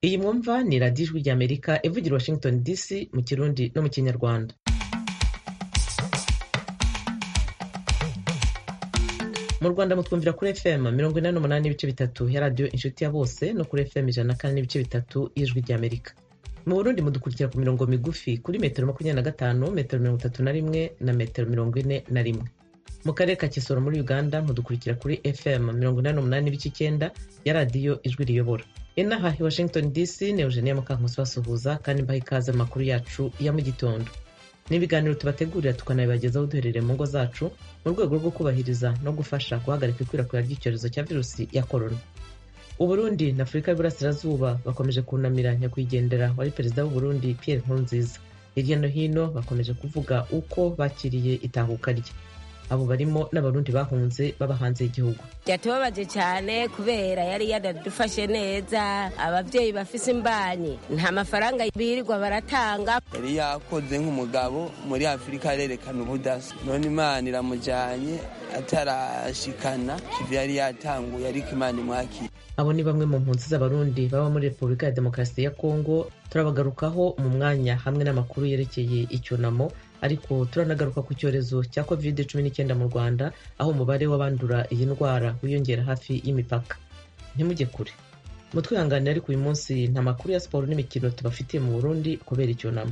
iyi mwumva ni radiyo ijwi ry'amerika ivugira washington dc mu kirundi no mu kinyarwanda mu rwanda mutwumvira kuri fm mirongo inani n'umunani n'ibice bitatu ya radiyo inshuti ya bose no kuri fm ijana na kane n'ibice bitatu y'ijwi ry'amerika mu burundi mudukurikira ku mirongo migufi kuri metero makumyabiri na gatanu metero mirongo itatu na rimwe na metero mirongo ine na rimwe mu karere ka kisoro muri uganda mudukurikira kuri fm mirongo inani n'umunani n'ibice icyenda ya radiyo ijwi riyobora inaha i washington dc ni eugenia mukankusi basuhuza kandi mbaha ikaze amakuru yacu ya mu gitondo n'ibiganiro tubategurira tukanabibagezaho duherereye mu ngo zacu mu rwego rwo kubahiriza no gufasha guhagarika ikwirakwira ry'icyorezo cya virusi ya korona uburundi na afurika y'uburasirazuba bakomeje kunamira nyakwigendera wari perezida w'uburundi pierre nkurunziza hirya no hino bakomeje kuvuga uko bakiriye itahuka rye abo barimo n'abarundi bahunze baba hanze y'igihugu byatubabaje cyane kubera yari yanadufashe neza ababyeyi bafise imbanyi nta mafaranga birirwa baratanga yari yakoze nk'umugabo muri afurika arerekana ubudasa none imana iramujyanye atarashikana kivi yari yatanguye ariko imana imwakira abo ni bamwe mu mpunzi z'abarundi baba muri repubulika ya demokarasi ya kongo turabagarukaho mu mwanya hamwe n'amakuru yerekeye icyunamo ariko turanagaruka ku cyorezo cya covid cumi n'icyenda mu rwanda aho umubare w'abandura iyi ndwara wiyongera hafi y'imipaka ntimujye kure mutwihanganire ariko uyu munsi nta makuru ya siporo n'imikino tubafitiye mu burundi kubera icyunamo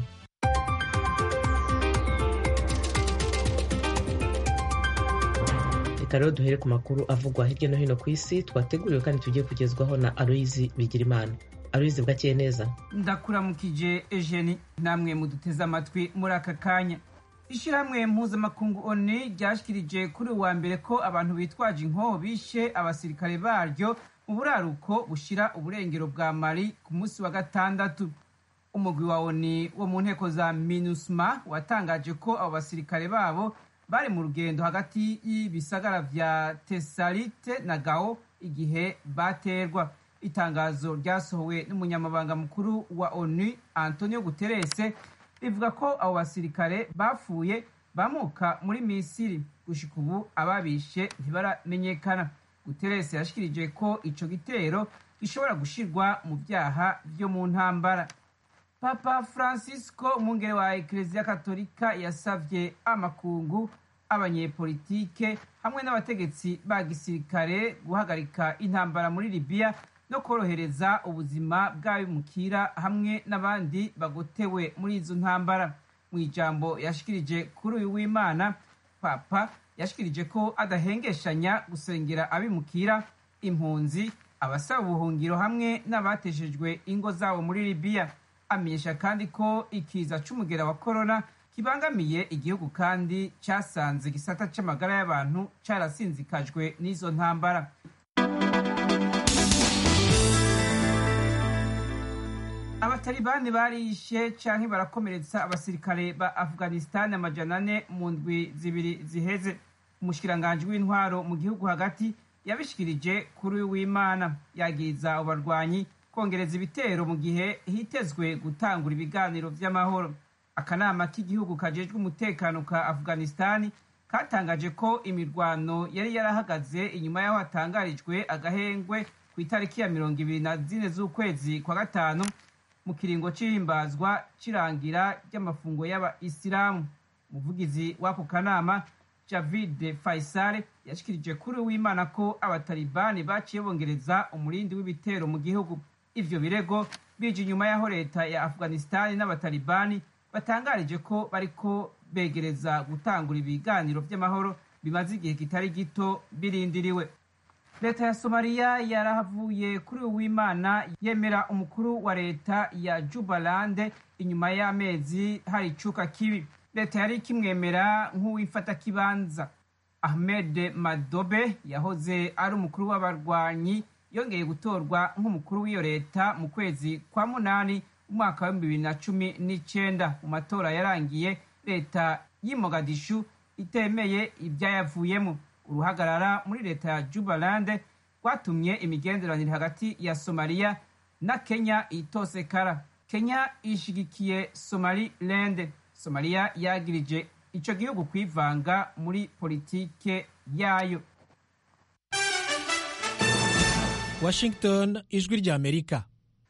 reka rero duhere ku makuru avugwa hirya no hino ku isi twateguriwe kandi tugiye kugezwaho na aloyizi bigirimana aloyizi bwakeye neza ndakuramukije ejeni namwe muduteze amatwi muri aka kanya ishyirahamwe mpuzamakungu oni ryashyikirije kuri uwa mbere ko abantu bitwaje inkoho bishe abasirikare baryo mu buraruko bushyira uburengero bwa mari ku munsi wa gatandatu umugwi wa oni wo mu nteko za minusma watangaje ko abo basirikare babo bari mu rugendo hagati y'ibisagara vya tesalite na gao igihe baterwa itangazo ryasohowe n'umunyamabanga mukuru wa onu antonio guterese rivuga ko abo basirikare bapfuye bamuka muri misiri gushika ubu ababishe ntibaramenyekana guterese yashikirije ko ico gitero gishobora gushirwa mu vyaha vyo mu ntambara papa francisco umwungere wa ekereziya katolika yasavye amakungu abanyepolitike hamwe n'abategetsi ba gisirikare guhagarika intambara muri libiya no korohereza ubuzima bw'abimukira hamwe n'abandi bagotewe muri izo ntambara mu ijambo yashikirije kuri uyu w'imana papa yashikirije ko adahengeshanya gusengera abimukira impunzi abasaba ubuhungiro hamwe n'abateshejwe ingo zabo muri libiya amenyesha kandi ko ikiza c'umugera wa korona kibangamiye igihugu kandi cyasanze igisata c'amagara y'abantu carasinzikajwe n'izo ntambara abatalibani barishe canke barakomeretsa abasirikare ba afghanistan amajana ane mu ndwi zibiri ziheze umushikiranganji w'intwaro mu gihugu hagati yabishikirije kuri w'imana yagiriza abo barwanyi kongereza ibitero mu gihe hitezwe gutangura ibiganiro vy'amahoro akanama k'igihugu kajejwe umutekano ka afghanistan katangaje ko imirwano yari yarahagaze inyuma y'aho hatangarijwe agahengwe ku itariki ya mirongo ibiri na zine z'ukwezi kwa gatanu mu kiringo c'ihimbazwa c'irangira ry'amafungo y'abaisilamu umuvugizi w'ako kanama javid faisal yashikirije kuri w'imana ko abatalibani baciye bongereza umurindi w'ibitero mu gihugu ivyo birego bije inyuma y'aho leta ya afghanistan n'abatalibani batangarije ko bariko begereza gutangura ibiganiro vy'amahoro bimaze igihe kitari gito birindiriwe leta ya somaliya yarahavuye kuri uyu w'imana yemera umukuru wa leta ya jubalande inyuma y'amezi hari icuka kibi leta yari ikimwemera nk'uwifata kibanza ahmed madobe yahoze ari umukuru w'abarwanyi yongeye gutorwa nk'umukuru w'iyo leta mu kwezi kwa munani umwaka w'ibihumbi bibiri na cumi n'icenda mu matora yarangiye leta y'i mogadishu itemeye ibyayavuyemo uruhagarara muri leta ya jubalande rwatumye imigenderanire hagati ya somaliya na kenya itosekara kenya ishigikiye somaliland somaliya yagirije ico gihugu kwivanga muri politike yayo washington ijwi ry'amerika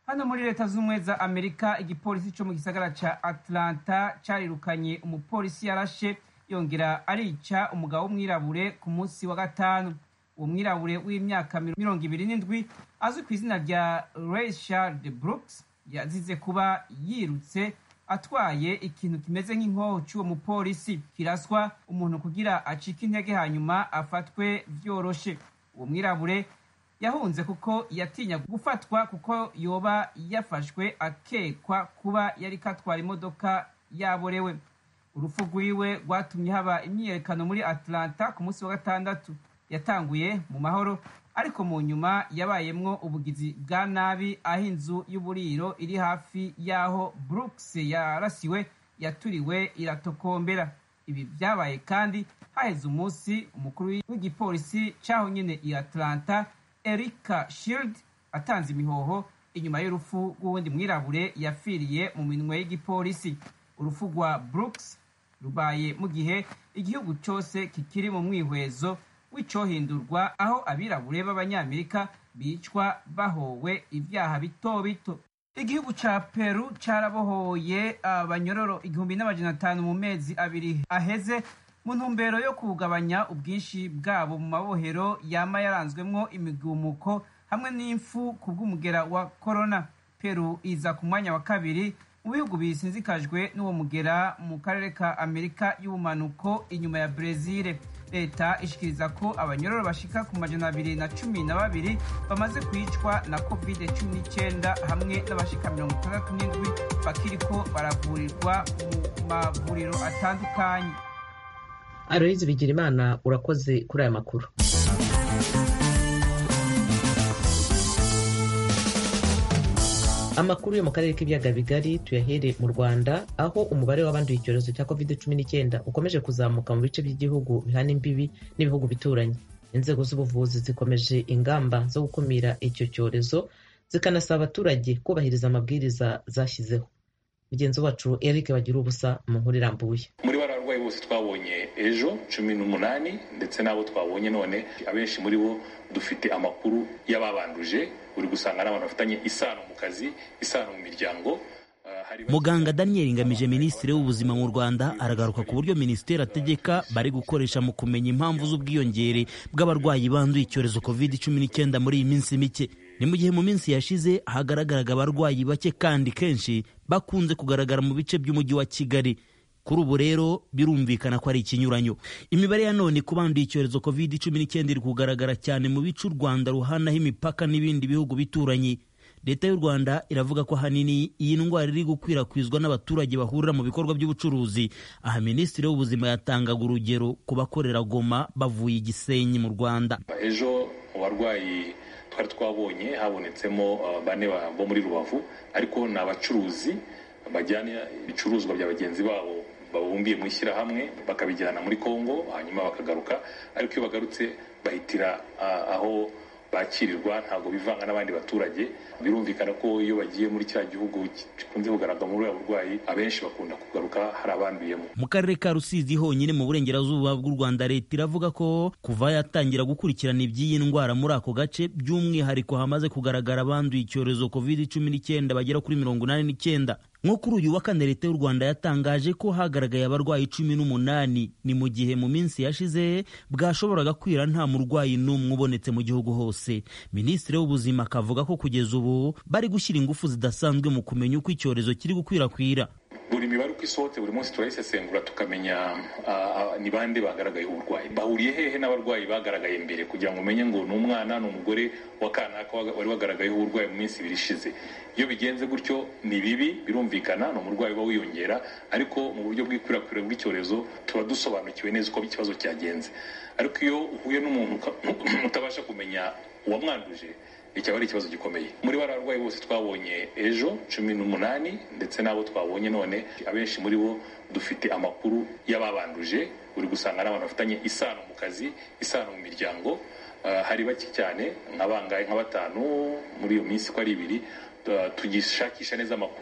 hano muri leta z'ubumwe za amerika igipolisi cyo mu gisagara ca atlanta carirukanye umupolisi yarashe yongera arica umugabo w'umwirabure ku munsi wa gatanu uwo mwirabure w'imyaka mirongo ibiri n'indwi azwi ku izina rya rayshard brooks yazize kuba yirutse atwaye ikintu kimeze nk'inkoho cy'uwo mupolisi kiraswa umuntu kugira acike intege hanyuma afatwe vyoroshe uwo mwirabure yahunze kuko yatinya gufatwa kuko yoba yafashwe akekwa kuba yari katwara imodoka yaborewe urupfu rwiwe rwatumye haba imyiyerekano muri atlanta ku munsi wa gatandatu yatanguye mu mahoro ariko mu nyuma yabayemwo ubugizi bwa nabi aho inzu y'uburiro iri hafi y'aho brooks yarasiwe yaturiwe iratokombera ibi byabaye kandi haheze umunsi umukuru w'igipolisi cyaho nyine i atlanta erika shield atanze imihoho inyuma y'urupfu rw'uwundi mwirabure yapfiriye mu minwe y'igipolisi urupfu rwa brooks rubaye mu gihe igihugu cyose kikiri mu mwihwezo w'icyohindurwa aho abirabure b'abanyamerika bicwa bahowe ibyaha bito bito igihugu ca peru carabohoye abanyororo igihumbi n'amajana atanu mu mezi abiri aheze mu ntumbero yo kugabanya ubwinshi bwabo mu mabohero yama yaranzwemwo imigumuko hamwe n'imfu ku bw'umugera wa korona peru iza ku mwanya wa kabiri mu bihugu bisinzikajwe n'uwo mugera mu karere ka amerika y'ubumanuko inyuma ya brezil leta ishikiriza ko abanyororo bashika ku majana abiri na cumi na babiri bamaze kwicwa na covid cumi n'icyenda hamwe n'abashika mirongo itandatu n'indwi bakiriko baravurirwa mu mavuriro atandukanye aloyizi bigira imana urakoze kuri aya makuru amakuru yo mu karere k'ibiyaga bigari tuyahere mu rwanda aho umubare w'abanduye icyorezo cya covid cumi n'icyenda ukomeje kuzamuka mu bice by'igihugu bihana imbibi n'ibihugu bituranye inzego z'ubuvuzi zikomeje ingamba zo gukumira icyo cyorezo zikanasaba abaturage kubahiriza amabwiriza zashyizeho mugenzi wacu eric bagira ubusa mu nkuru irambuye muri bariya barwayi bose twabonye ejo cumi n'umunani ndetse n'abo twabonye none abenshi muri bo dufite amakuru y'ababanduje uri gusanga n'abantu bafitanye isano mu kazi isano mu miryango muganga daniel ngamije minisitiri w'ubuzima mu rwanda aragaruka ku buryo minisiteri ategeka bari gukoresha mu kumenya impamvu z'ubwiyongere bw'abarwayi banduye icyorezo covid cumi n'icyenda muri iyi minsi mike ni mu gihe mu minsi yashize hagaragaraga abarwayi bake kandi kenshi bakunze kugaragara mu bice by'umujyi wa kigali kuri ubu rero birumvikana ko ari ikinyuranyo imibare ya none ku banduye icyorezo covid cumi n'icyenda iri kugaragara cyane mu bice u rwanda ruhanaho imipaka n'ibindi bihugu bituranye leta y'u rwanda iravuga ko ahanini iyi ndwara iri gukwirakwizwa n'abaturage bahurira mu bikorwa by'ubucuruzi aha minisitiri w'ubuzima yatangaga urugero ku bakorera goma bavuye igisenyi mu rwanda ejo mu barwayi twari twabonye habonetsemo bane bo muri rubavu ariko ni abacuruzi bajyana ibicuruzwa bya bagenzi babo babumbiye mu ishyirahamwe bakabijyana muri congo hanyuma bakagaruka ariko iyo bagarutse bahitira aho bakirirwa ntabwo bivanga n'abandi baturage birumvikana ko iyo bagiye muri cya gihugu gikunze kugaragara muri buriya burwayi abenshi bakunda kugaruka hari abanduyemo mu karere ka rusizi honyine mu burengerazuba bw'u rwanda leta iravuga ko kuva yatangira gukurikirana iby'iyi ndwara muri ako gace by'umwihariko hamaze kugaragara abanduye icyorezo covid cumi n'icyenda bagera kuri mirongo inani n'icyenda nko kuri uyu wa kane leta y'u rwanda yatangaje ko hagaragaye abarwayi cumi n'umunani ni mu gihe mu minsi yashize bwashoboraga kwira nta murwayi n'umwe ubonetse mu gihugu hose minisitiri w'ubuzima akavuga ko kugeza ubu bari gushyira ingufu zidasanzwe mu kumenya uko icyorezo kiri gukwirakwira buri mibare uko isohotse buri munsi turayisesengura tukamenya ni bande bagaragayeho uburwayi bahuriye hehe n'abarwayi bagaragaye mbere kugira ngo umenye ngo ni umwana ni umugore wa kanaka wari wagaragayeho uburwayi mu minsi ibiri ishize iyo bigenze gutyo ni bibi birumvikana ni umurwayi uba wiyongera ariko mu buryo bw'ikwirakwira bw'icyorezo tuba dusobanukiwe neza uko ikibazo cyagenze ariko iyo uhuye n'umuntu utabasha kumenya uwamwanduje icyaba ari ikibazo gikomeye muri bariya barwayi bose twabonye ejo cumi n'umunani ndetse n'abo twabonye none abenshi muri bo dufite amakuru y'ababanduje uri gusanga n'abantu bafitanye isano mu kazi isano mu miryango hari bake cyane nka bangahe nka batanu muri iyo minsi ko ari ibiri tugishakisha neza amakuru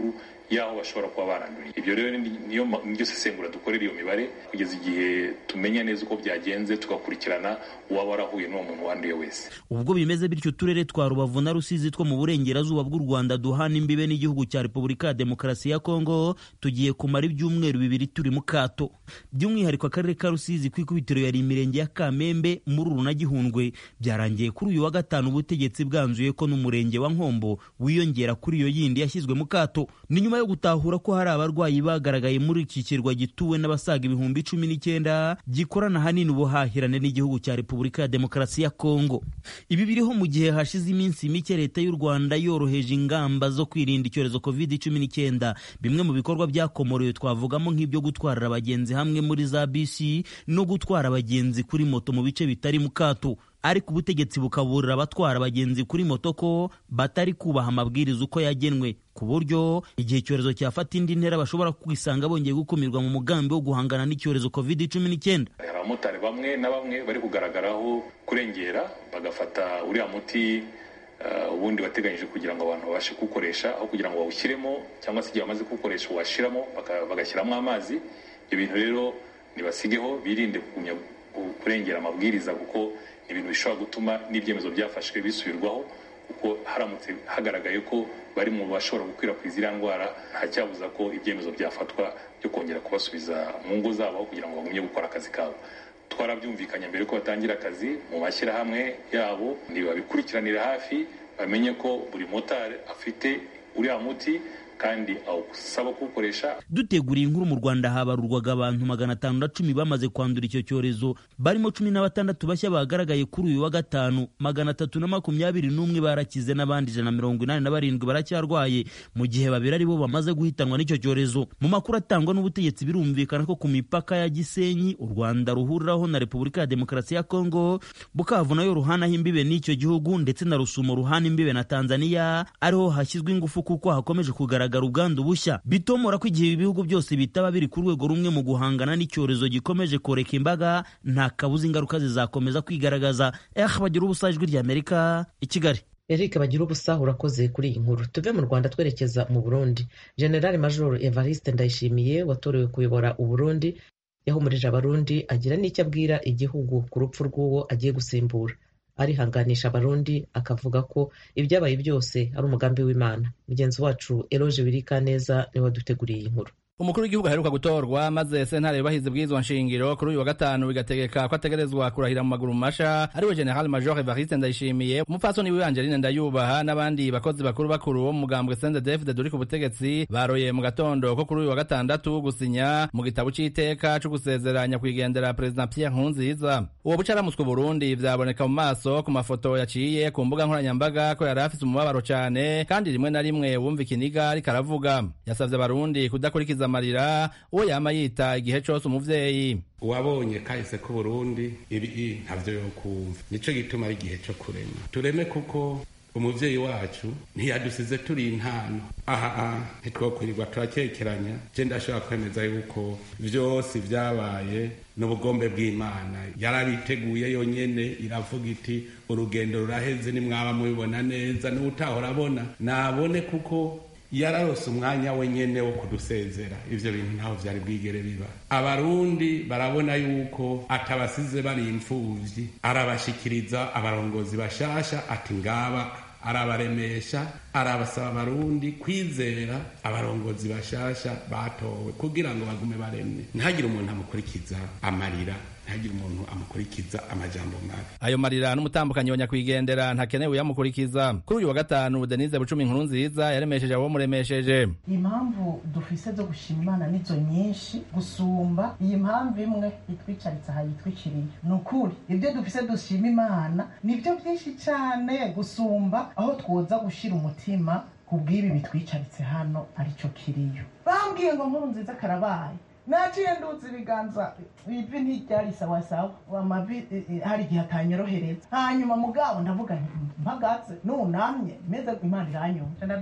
y'aho bashobora kuba baranduriye ibyo rero niyo niryo sesengura dukorera iyo mibare kugeza igihe tumenya neza uko byagenze tugakurikirana uwaba warahuye n'uwo muntu wanduye wese ubwo bimeze bityo uturere twa rubavu na rusizi two mu burengerazuba bw'u rwanda duhana imbibe n'igihugu cya repubulika ya demokarasi ya kongo tugiye kumara ibyumweru bibiri turi mu kato by'umwihariko akarere ka rusizi ku ikubitiro yari imirenge ya kamembe mururu na gihundwe byarangiye kuri uyu wa gatanu ubutegetsi bwanzuye ko n'umurenge wa nkombo wiyongera kuri iyo yindi yashyizwe mu kato ni nyuma yo gutahura ko hari abarwayi bagaragaye muri iki kirwa gituwe n'abasaga ibihumbi cumi n'icyenda gikorana ahanini ubuhahirane n'igihugu cya repubulika ya demokarasi ya kongo ibi biriho mu gihe hashize iminsi mike leta y'u rwanda yoroheje ingamba zo kwirinda icyorezo covid cumi n'icyenda bimwe mu bikorwa byakomorewe twavugamo nk'ibyo gutwarira abagenzi hamwe muri za bisi no gutwara abagenzi kuri moto mu bice bitari mu kato ariko ubutegetsi bukaburira abatwara abagenzi kuri moto ko batari kubaha amabwiriza uko yagenwe ku buryo igihe icyorezo cyafata indi ntera bashobora kwisanga bongeye gukumirwa mu mugambi wo guhangana n'icyorezo covid cumi n'icyenda hari abamotari bamwe na bamwe bari kugaragaraho kurengera bagafata uriya muti ubundi wateganyije kugira ngo abantu babashe kuwukoresha aho kugira ngo bawushyiremo cyangwa se igihe bamaze kuwukoresha uwashyiramo bagashyiramo amazi ibyo bintu rero ntibasigeho birinde kugumya kurengera amabwiriza kuko ni ibintu bishobora gutuma n'ibyemezo byafashwe bisubirwaho kuko haramutse hagaragaye ko bari mu bashobora gukwirakwiza iriya ndwara nta cyabuza ko ibyemezo byafatwa byo kongera kubasubiza mu ngo zabo aho kugira ngo bagumye gukora akazi kabo twarabyumvikanye mbere ko batangira akazi mu mashyirahamwe yabo ntibabikurikiranira hafi bamenye ko buri motari afite uriya muti kandi awusaba kuwukoresha duteguriye inkuru mu rwanda habarurwaga abantu magana atanu na cumi bamaze kwandura icyo cyorezo barimo cumi na batandatu bashya bagaragaye kuri uyu wa gatanu magana atatu na makumyabiri n'umwe barakize n'abandi ijana na mirongo inani na barindwi baracyarwaye mu gihe babiri ari bo bamaze guhitanwa n'icyo cyorezo mu makuru atangwa n'ubutegetsi birumvikana ko ku mipaka ya gisenyi u rwanda ruhuriraho na repubulika ya demokarasi ya kongo bukavu nayo ruhanaho imbibe n'icyo gihugu ndetse na rusumo ruhana imbibe na tanzania ariho hashyizwe ingufu kuko hakomeje kugaragara kugaragara ubwandu bushya bitomora ko igihe ibihugu byose bitaba biri ku rwego rumwe mu guhangana n'icyorezo gikomeje koreka imbaga nta kabuza ingaruka zizakomeza kwigaragaza eh bagira ubusa ijwi ry'amerika i kigali eric bagira ubusa urakoze kuri iyi nkuru tuve mu rwanda twerekeza mu burundi general major evariste ndayishimiye watorewe kuyobora uburundi yahumurije abarundi agira n'icyo abwira igihugu ku rupfu rw'uwo agiye gusimbura arihanganisha abarundi akavuga ko ibyabaye byose ari umugambi w'imana mugenzi wacu eroge wirika neza niwe waduteguriye iyi nkuru umukuru w'igihugu aheruka gutorwa maze sentare yubahiza bw'izwa nshingiro kuri uyu wa gatanu bigategeka ko ategerezwa kurahira mu maguru masha ariwe general major evariste ndayishimiye umupfasoni wiwe angeline ndayubaha n'abandi bakozi bakuru bakuru bo mu mugambwe sendedefide duri ku butegetsi baroye mu gatondo ko kuri uyu wa gatandatu gusinya mu gitabo c'iteka co gusezeranya kwigendera perezida pierre nkurunziza uwo buca aramutswe burundi vyaboneka mu maso ku mafoto yaciye ku mbuga nkoranyambaga ko yari afise umubabaro cane kandi rimwe na rimwe wumva ikiniga ariko aravuga yasavye abarundi kudakurikiza amarira uwo yama yita igihe cose umuvyeyi uwabonye kahise k'uburundi ibi ntavyo yokumva nico gituma ari igihe co kurema tureme kuko umuvyeyi wacu ntiyadusize turi intano aha ntitwokwirirwa turakekeranya je ndashobora kwemeza yuko vyose vyabaye n'ubugombe bw'imana yarabiteguye yonyene iravuga iti urugendo ruraheze nimwaba mubibona neza n'utahora abona nabone kuko yararose umwanya wenyene wo kudusezera ivyo bintu ntaho vyari bwigere biba abarundi barabona yuko atabasize bari imfuvyi arabashikiriza abarongozi bashasha ati ngaba arabaremesha arabasaba abarundi kwizera abarongozi bashasha batowe kugira ngo bagume baremye ntihagire umuntu amukurikiza amarira ntihagire umuntu amukurikiza amajambo mabi ayo marira n'umutambukanyi wa nyakwigendera ntakenewe yamukurikiza kuri uyu wa gatanu denise bucumi inkuru nziza yaremesheje abo muremesheje impamvu dufise zo gushima imana nizo nyinshi gusumba iyi mpamvu imwe itwicaritse aha yitwikiriye ni ukuri ibyo dufise dushima imana nibyo byinshi cyane gusumba aho twoza gushira umutima ku bw'ibi bitwicaritse hano aricyo kiriyo bambwiye ngo nkuru nziza karabaye naciye nduzi ibiganza ivi ntiryari sawasawa amavi hari igihe atanyorohereza hanyuma mugabo ndavuga mpagaze nunamye meze imana iranyumva ndaduza ibiganza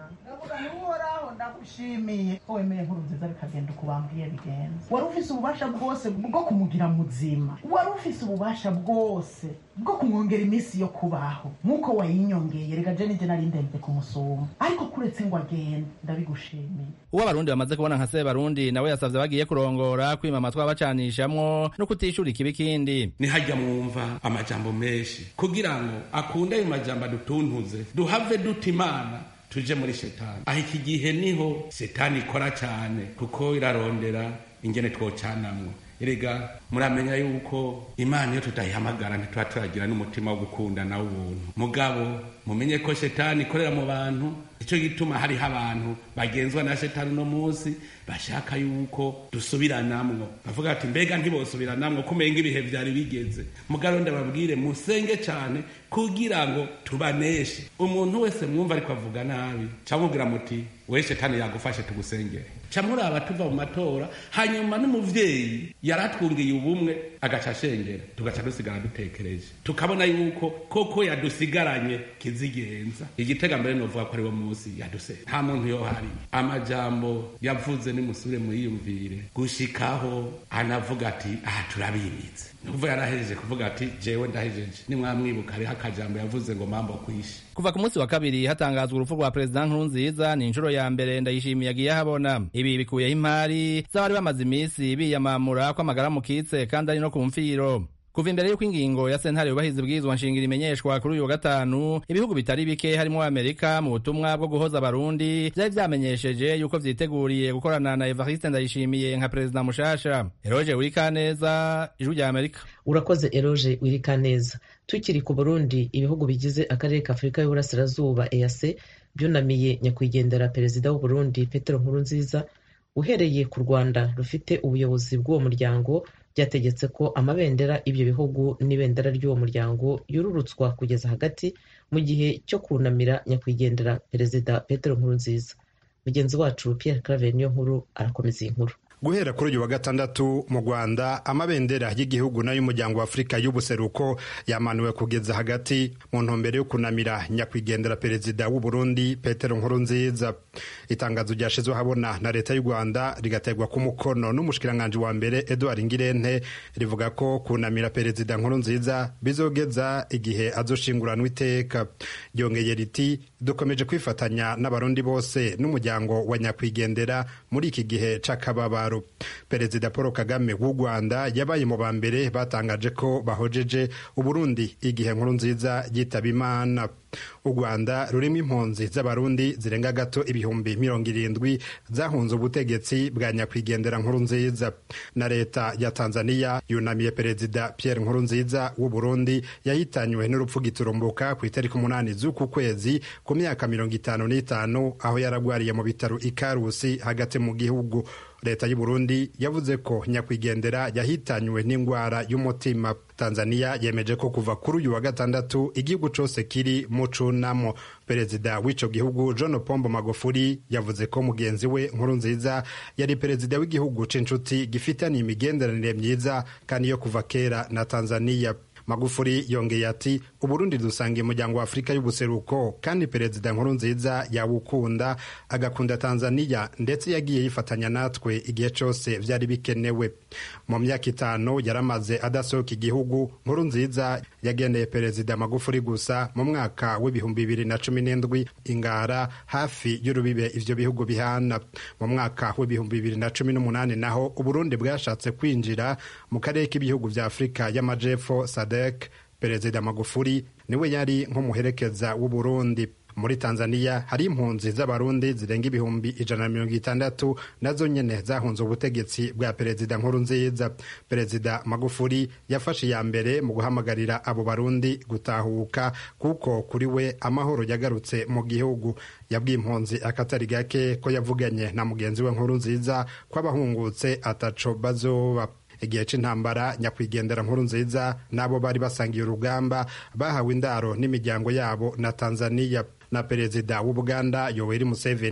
ndavuga ni uhoraho ndagushimiye ko wemeye nkuru nziza bikagenda uko bambwiye bigenza wari ufise ububasha bwose bwo kumugira muzima wari ufise ububasha bwose bwo kumwongera iminsi yo kubaho nk'uko wayinyongeye reka je nije nari ndemvye kumusuma ariko kuretse ngo agende ndabigushimiye uwo abarundi bamaze kubona nka sebarundi nawe yasavye bagiye kurongora kwima amatwi abacanishamwo no kutishura ikibi kindi nihajya mwumva amajambo menshi kugira ngo akunde ayo majambo adutuntuze duhave duta imana tuje muri shetani aho iki gihe niho shetani ikora cyane kuko irarondera ingene twocanamwo erega muramenya yuko imana iyo tutayihamagara ntituba turagira n'umutima wo gukundana w'ubuntu mugabo mumenye ko shetani ikorera mu bantu icyo gituma hariho abantu bagenzwa na shetani uno munsi bashaka yuko dusubiranamwo bavuga ati mbega ntibosubiranamwo kumenga ibihe vyari bigeze mugabo ndababwire musenge cane kugira ngo tubaneshe umuntu wese mwumva ariko avuga nabi camubwira muti we shetani yagufashe tugusengere camuraba tuva mu matora hanyuma n'umuvyeyi yaratwungiye ubumwe agaca ashengera tugaca dusigara dutekereje tukabona yuko koko yadusigaranye kizigenza igitega mbere novuga ko ari wo munsi yaduse nta muntu yohari amajambo yavuze nimusubire muyiyumvire gushikaho anavuga ati aha turabimitse nukuvuga yarahejeje kuvuga ati jewe ndahejeje nimwamwibuka hariho akajambo yavuze ngo mambo kwishe kuva ku munsi wa kabiri hatangazwa urupfu rwa perezida nkurunziza ni inshuro ya mbere ndayishimiye agiye ahabona ibi bikuyeho imari z'abari bamaze iminsi biyamamura ko amagara mukitse kandi ari no ku mfiro kuva imbere y'uko ingingo ya sentare yubahiza ibwirizwa nshingiro imenyeshwa kuri uyu wa gatanu ibihugu bitari bike harimo amerika mu butumwa bwo guhoza abarundi vyari vyamenyesheje yuko vyiteguriye gukorana na evariste ndayishimiye nka perezida mushasha eroje wirikaneza ijwi rya amerika urakoze eroje wirikaneza tukiri ku burundi ibihugu bigize akarere ka afurika y'uburasirazuba eac byunamiye nyakwigendera perezida w'uburundi petero nkurunziza uhereye ku rwanda rufite ubuyobozi bw'uwo muryango byategetse ko amabendera ibyo bihugu n'ibendera ry'uwo muryango yururutswa kugeza hagati mu gihe cyo kunamira nyakwigendera perezida petero nkurunziza mugenzi wacu pierre claver niyo nkuru arakomeza iyi nkuru guhera kuri uyu wa gatandatu mu rwanda amabendera y'igihugu n'ay'umuryango wa afurika y'ubuseruko yamanuwe kugeza hagati mu ntumbero yo kunamira nyakwigendera perezida w'u burundi petero nkurunziza itangazo ryashyizweho habona na leta y'u rwanda rigaterwa ku mukono n'umushikiranganji wa mbere edouard ngirente rivuga ko kunamira perezida nkurunziza bizogeza igihe azoshinguranwa iteka ryongeye riti dukomeje kwifatanya n'abarundi bose n'umuryango wa nyakwigendera muri iki gihe c'akababaro perezida paul kagame w'u rwanda yabaye mu ba mbere batangaje ko bahojeje uburundi igihe nkuru nziza yitaba imana u rwanda rurimo impunzi z'abarundi zirenga gato ibihumbi mirongo irindwi zahunze ubutegetsi bwa nyakwigendera nkuru nziza na leta ya tanzania yunamiye perezida pierre nkuru nziza w'u burundi yahitanywe n'urupfu giturumbuka ku itariki umunani z'uku kwezi ku myaka mirongo itanu n'itanu aho yaragwariye mu bitaro ikarusi hagati mu gihugu leta y'u Burundi yavuze ko nyakwigendera yahitanywe n'indwara y'umutima tanzania yemeje ko kuva kuri uyu wa gatandatu igihugu cose kiri mu cunamo perezida w'ico gihugu john pombo magufuli yavuze ko mugenzi we nkuru nziza yari perezida w'igihugu c'inshuti gifitaniye imigenderanire myiza kandi yo kuva kera na tanzania magufuri yongeye ati uburundi dusangiye umuryango wa afurika y'ubuseruko kandi perezida nkuru nziza yawukunda agakunda tanzania ndetse yagiye yifatanya natwe igihe cyose byari bikenewe mu myaka itanu yaramaze adasohoka igihugu nkuru nziza yagendeye perezida magufuri gusa mu mwaka w'ibihumbi bibiri na cumi n'indwi ingara hafi y'urubibe ivyo bihugu bihana mu mwaka w'ibihumbi bibiri na cumi n'umunani naho uburundi bwashatse kwinjira mu karere k'ibihugu vya afurika y'amajepfo sadek perezida magufuri niwe yari nk'umuherekeza w'uburundi muri tanzania hari impunzi z'abarundi zirenga ibihumbi ijana na mirongo itandatu nazo nyene zahunze ubutegetsi bwa perezida nkuru nziza perezida magufuri yafashe iya mbere mu guhamagarira abo barundi gutahuka kuko kuri we amahoro yagarutse mu gihugu yabwiye impunzi akatari gake ko yavuganye na mugenzi we nkuru nziza ko abahungutse ataco bazoba igihe c'intambara nyakwigendera nkuru nziza n'abo bari basangiye urugamba bahawe indaro n'imiryango yabo na tanzania na perezida w'ubuganda yoweri museveni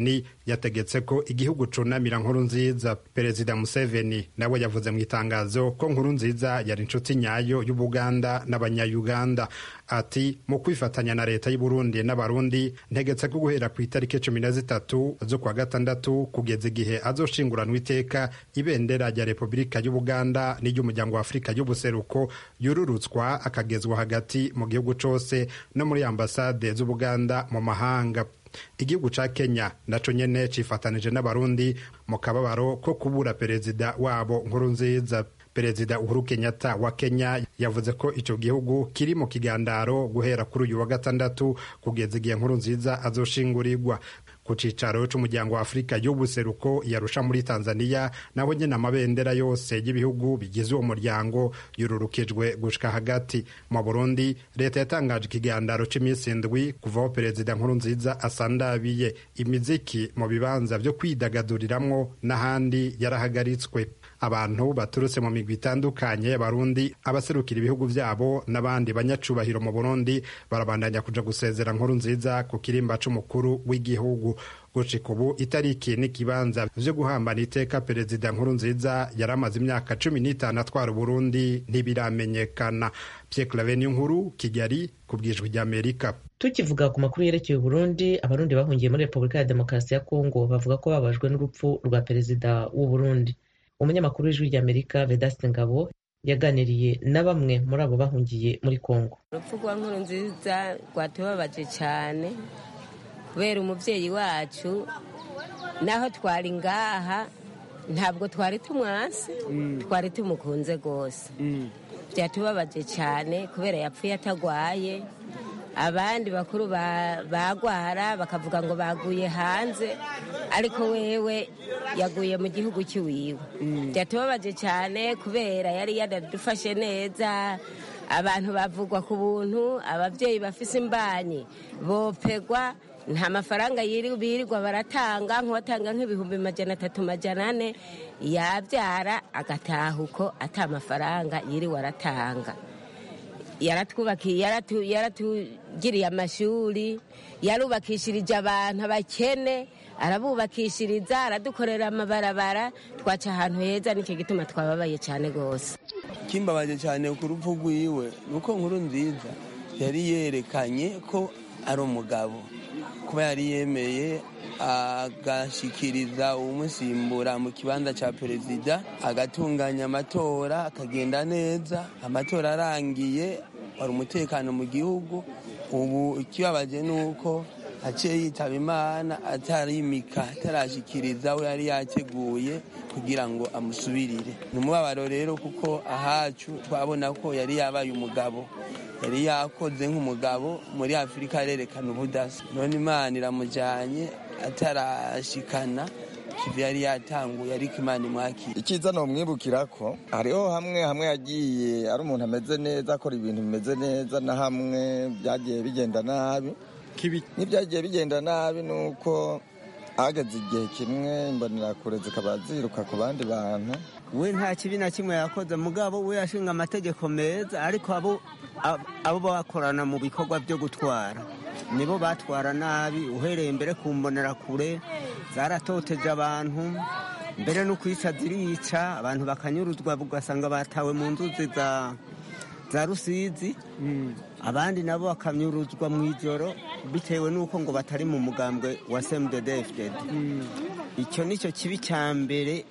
yategetse ko igihugu cunamira nkuru nziza perezida museveni nawe yavuze mu itangazo ko nkuru nziza yari inshuti nyayo y'ubuganda n'abanyayuganda ati mu kwifatanya na leta y'uburundi n'abarundi ntegetse ko guhera ku itariki cumi na zitatu z'ukwa gatandatu kugeza igihe azoshinguranwa iteka ibendera rya repubulika y'ubuganda n'iry'umuryango wa afurika y'ubuseruko yururutswa akagezwa hagati mu gihugu cose no muri ambasade z'ubuganda mu mahanga igihugu ca kenya naco nyene cifatanije n'abarundi mu kababaro ko kubura perezida wabo nkuru nziza perezida uhuru kenyatta wa kenya yavuze ko ico gihugu kiri mu kigandaro guhera kuri uyu wa gatandatu kugeza igihe nkuru nziza azoshingurirwa ku cicaro c'umuryango wa afurika y'ubuseruko yarusha muri tanzania naho nyene amabendera yose y'ibihugu bigize uwo muryango yururukijwe gushika hagati mu burundi leta yatangaje ikigandaro c'imisi indwi kuvaho perezida nkuru nziza asandabiye imiziki mu bibanza vyo kwidagaduriramwo n'ahandi yarahagaritswe abantu baturutse mu migwi itandukanye y'abarundi abaserukira ibihugu vyabo n'abandi banyacubahiro mu burundi barabandanya kuja gusezera nkuru nziza ku kirimba c'umukuru w'igihugu gushika ubu itariki n'ikibanza vyo guhambana iteka perezida nkuru nziza yari amaze imyaka cumi n'itanu atwara uburundi ntibiramenyekana pierre claveni nkuru kigali ku bwijwi ry'amerika tukivuga ku makuru yerekeye uburundi abarundi bahungiye muri repubulika ya demokarasi ya kongo bavuga ko babajwe n'urupfu rwa perezida w'uburundi umunyamakuru w'ijwi ry'amerika vedaste ngabo yaganiriye na bamwe muri abo bahungiye muri kongo urupfu rwa nkuru nziza rwatubabaje cyane kubera umubyeyi wacu naho twari ngaha ntabwo twari tumwasi twari tumukunze rwose byatubabaje cyane kubera yapfuye atagwaye abandi bakuru bagwara bakavuga ngo baguye hanze ariko wewe yaguye mu gihugu cy'iwiwe byatubabaje cyane kubera yari yadufashe neza abantu bavugwa ku buntu ababyeyi bafise imbanyi bopegwa nta mafaranga birirwa baratanga nk'uwatanga nk'ibihumbi majana atatu majana ane yabyara agataha uko ata mafaranga yiriwe aratanga yaratwubakiye yaratugiriye amashuri yarubakishirije abantu abakene arabubakishiriza aradukorera amabarabara twaca ahantu heza nicyo gituma twababaye cyane rwose kimbabaje cyane ku rupfu rwiwe ni uko nkuru nziza yari yerekanye ko ari umugabo kuba yari yemeye agashikiriza umusimbura mu kibanza cya perezida agatunganya amatora akagenda neza amatora arangiye wari umutekano mu gihugu ubu ikibabaje ni uko aciye yitaba imana atarimika atarashikiriza we yari yateguye kugira ngo amusubirire ni umubabaro rero kuko ahacu twabona ko yari yabaye umugabo yari yakoze nk'umugabo muri afurika arerekana ubudasa none imana iramujyanye atarashikana kivi yari yatanguye ariko imana imwakira icyiza ni umwibukira ko hariho hamwe hamwe yagiye ari umuntu ameze neza akora ibintu bimeze neza na hamwe byagiye bigenda nabi n'ibyagiye bigenda nabi ni uko hageze igihe kimwe imbonerakure zikaba ziruka ku bandi bantu we nta kibi na kimwe yakoze mugabo we yashinga amategeko meza ariko abo abo bakorana mu bikorwa byo gutwara nibo batwara nabi uhereye mbere ku mbonerakure zaratoteje abantu mbere no kwica zirica abantu bakanyuruzwa ugasanga batawe mu nzuzi za za rusizi abandi nabo bakanyuruzwa mu ijoro bitewe n'uko ngo batari mu mugambwe wa semudedefded icyo ni cyo kibi cya mbere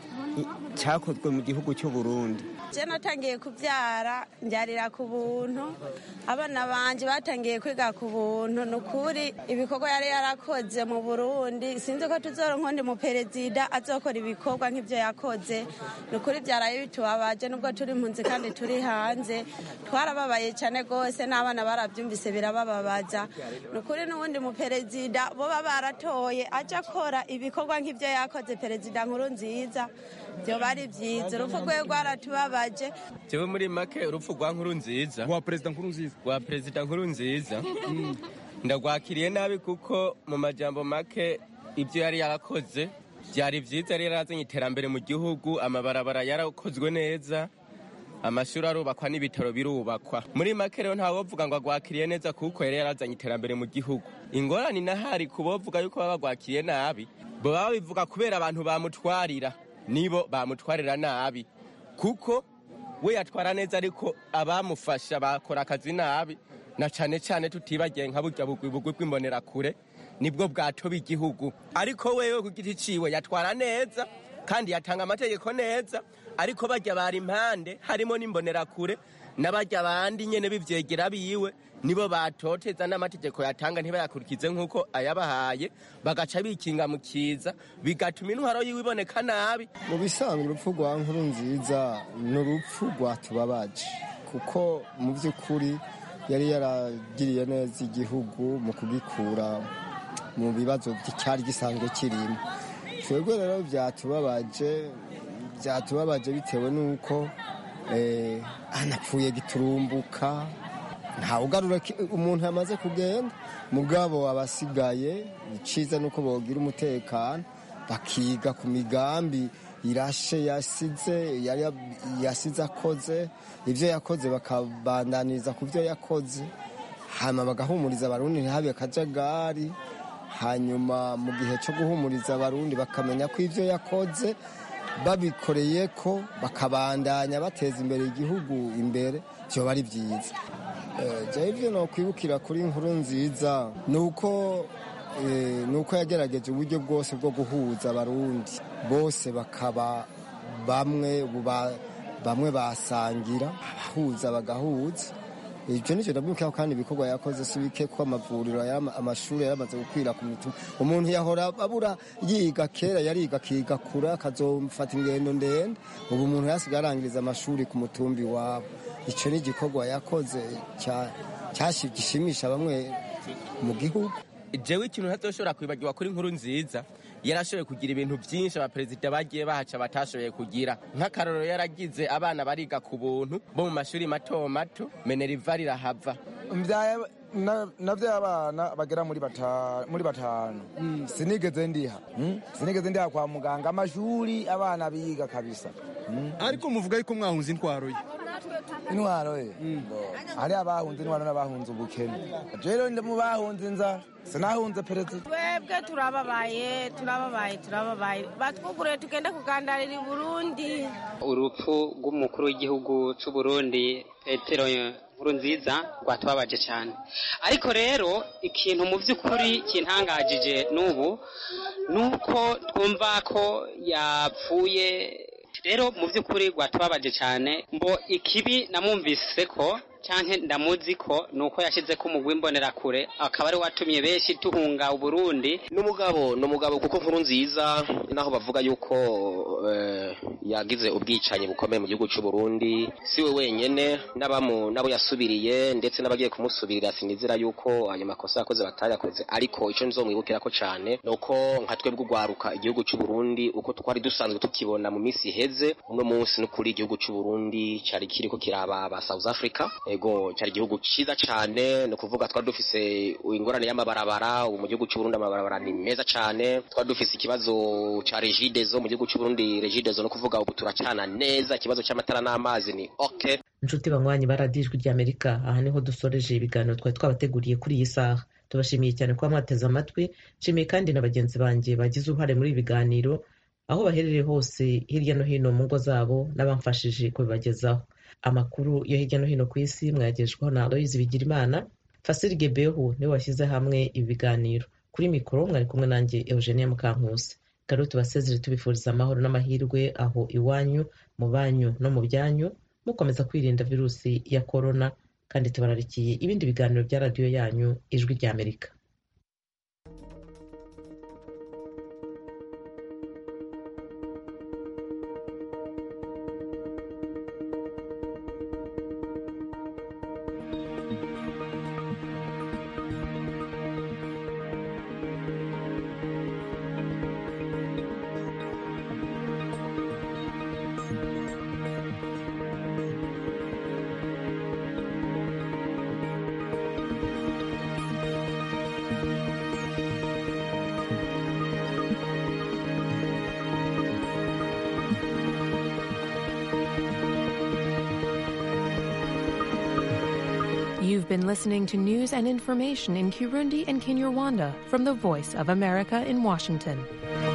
cyakozwe mu gihugu cy'u Burundi je natangiye kubyara mbyarira ku buntu abana banje batangiye kwiga ku buntu ni ukuri ibikorwa yari yarakoze mu burundi sinzi ko tuzoronka undi muperezida azokora ibikorwa nk'ibyo yakoze ni ukuri byaraye bitubabaje nubwo turi impunzi kandi turi hanze twarababaye cyane rwose n'abana barabyumvise birabababaza ni ukuri n'uwundi muperezida boba baratoye aje akora ibikorwa nk'ibyo yakoze perezida nkuru nziza byoba ari byiza urupfu rwe rwaratubabaje jewe muri make urupfu rwa nkuru nziza rwa perezida nkuru nziza rwa perezida nkuru nziza ndagwakiriye nabi kuko mu majambo make ibyo yari yarakoze byari byiza yari yarazanye iterambere mu gihugu amabarabara yarakozwe neza amashuri arubakwa n'ibitaro birubakwa muri make rero ntawovuga ngo agwakiriye neza kuko yari yarazanye iterambere mu gihugu ingorane inahari ku bovuga yuko baba bagwakiriye nabi baba babivuga kubera abantu bamutwarira nibo bamutwarira nabi kuko we yatwara neza ariko abamufasha bakora akazi nabi na cane cane tutibagiye nka burya bugwi bugwi bw'imbonerakure nibwo bwatoba igihugu ariko wewe ku giti ciwe yatwara neza kandi yatanga amategeko neza ariko bajya bari impande harimo n'imbonerakure n'abajya bandi nyene bivyegera biwe nibo batoteza n'amategeko yatanga ntibayakurikize nk'uko ayabahaye bagaca bikinga mu kiza bigatuma intwaro yiwe iboneka nabi mu bisanzwe urupfu rwa nkuru nziza ni urupfu rwatubabaje kuko mu by'ukuri yari yaragiriye neza igihugu mu kugikura mu bibazo cyari gisanzwe kirimo twebwe rero byatubabaje byatubabaje bitewe n'uko anapfuye giturumbuka ntawugarura umuntu yamaze kugenda mugabo abasigaye iciza nuko bogira umutekano bakiga ku migambi irashe yasize yasize akoze ibyo yakoze bakabandaniriza ku byo yakoze hanyuma bagahumuriza abarundi ntihabe akajagari hanyuma mu gihe cyo guhumuriza abarundi bakamenya ko ibyo yakoze babikoreye ko bakabandanya bateza imbere igihugu imbere byoba ari byiza jya ibyo nakwibukira kuri inkuru nziza ni uko ni uko yagerageje uburyo bwose bwo guhuza abarundi bose bakaba bamwe bamwe basangira abahuza bagahuza ibyo nicyo ndabwira kandi ibikorwa yakoze si bike ko amavuriro amashuri yaramaze gukwira ku mitima umuntu yahora abura yiga kera yariga akiga kure akazofata ingendo ndende ubu umuntu yasigaye arangiriza amashuri ku mutumbi wabo icyo ni igikorwa yakoze gishimisha bamwe mu gihugu jewe ikintu ntazoshobora kwibagirwa kuri inkuru nziza yarashoboye kugira ibintu byinshi abaperezida bagiye bahaca batashoboye kugira nk'akarorero yaragize abana bariga ku buntu bo mu mashuri mato mato meneriva rirahava navyo abana bagera muri batanu sinigeze ndiha sinigeze ndiha kwa muganga amashuri abana biga kabisa ariko muvuga yuko mwahunze intwaro ye intwaro ye hari abahunze intwaro n'abahunze ubukene rero ndi mu bahunze inzara sinahunze perezida twebwe turababaye turababaye turababaye batwugurure tugende kugandarira i burundi urupfu rw'umukuru w'igihugu c'u burundi petero nkuru nziza rwatubabaje cyane ariko rero ikintu mu by'ukuri kintangajije n'ubu ni uko twumva ko yapfuye rero mu by'ukuri rwatubabaje cyane ngo ikibi namwumvise ko cyangwa ndamuzi ko ni uko yashyize ko umugwi imbonerakure akaba ari watumye benshi tuhunga uburundi n'umugabo ni umugabo kuko nkuru nziza naho bavuga yuko yagize ubwicanyi bukomeye mu gihugu cy'u Burundi si we wenyine n'abo yasubiriye ndetse n'abagiye kumusubirira sinizera yuko ayo makosa yakoze batayakoze ariko icyo nzomwibukira ko cyane ni uko nka twebwe urwaruka igihugu cy'u Burundi uko twari dusanzwe tukibona mu minsi iheze uno munsi n'ukuri igihugu cy'u Burundi cyari kiriko kiraba ba South Africa ego cyari igihugu cyiza cyane ni ukuvuga twari dufise ingorane y'amabarabara ubu mu gihugu cy'u Burundi amabarabara ni meza cyane twari dufise ikibazo cya regidezo mu gihugu cy'u Burundi regidezo no kuvuga ubu turacana neza ikibazo cy'amatara n'amazi ni okay inshuti banywanyi baradijwe ry'amerika aha niho dusoreje ibiganiro twari twabateguriye kuri iyi saha tubashimiye cyane kuba mwateze amatwi nshimiye kandi na bagenzi banjye bagize uruhare muri ibi biganiro aho baherereye hose hirya no hino mu ngo zabo n'abamfashije kubibagezaho amakuru yo hirya no hino ku isi mwayagejweho na aloyizi bigirimana fasiri gebehu niwe washyize hamwe ibi biganiro kuri mikoro mwari kumwe nanjye eugenia mukankusi rero tubasezere tubifuriza amahoro n'amahirwe aho iwanyu mu banyu no mu byanyu mukomeza kwirinda virusi ya korona kandi tubararikiye ibindi biganiro bya radiyo yanyu ijwi ry'amerika You've been listening to news and information in Kirundi and Kinyarwanda from the Voice of America in Washington.